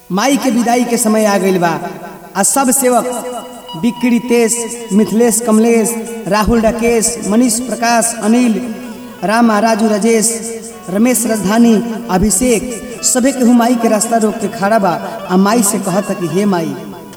माई के विदाई के समय आ गइल बा आ सब सेवक बिक्री तेज मिथिलेश कमलेश राहुल राकेश मनीष प्रकाश अनिल रामा राजू राजेश रमेश राजधानी अभिषेक सभे केहू माई के रास्ता रोक के खड़ा बा आ माई से कहता कि हे माई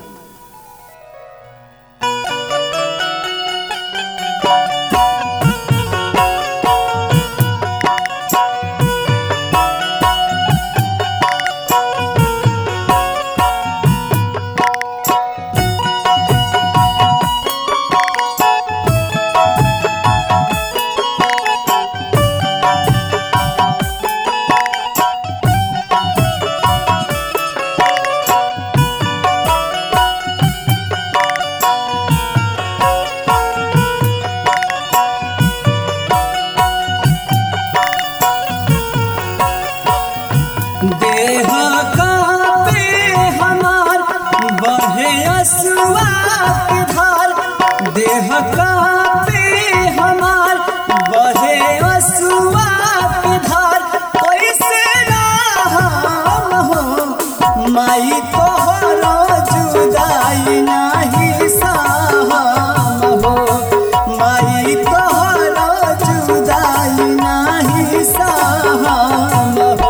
देह कांपे हमार बहे असुआ के धार देह कांपे हमार बहे असुआ के धार कैसे राम हो माई तोहरो जुदाई नाही साहम हो माई तोहरो जुदाई नाही साहम हो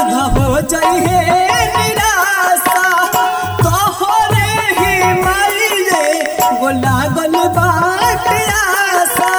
अनाथ हो जाइए निराशा तोहरे ही माइले वो लागल बाट आशा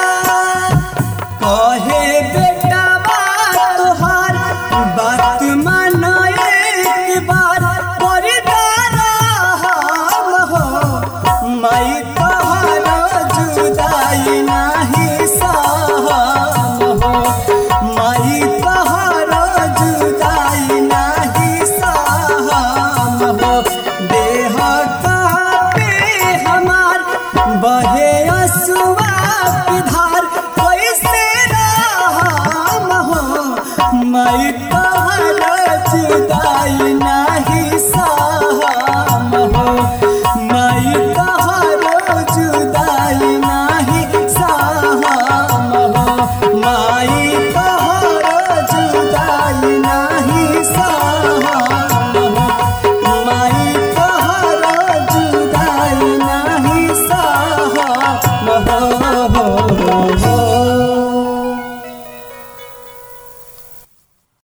कहे बेटा बात तोहार बात माना एक बार परिदारा हम हो माई तोहारा जुदाई नाही सहम हो माई तोहारा जुदाई नाही सहम हो देह कापे हमार बहे असुआ की धार कैसे राम हो माई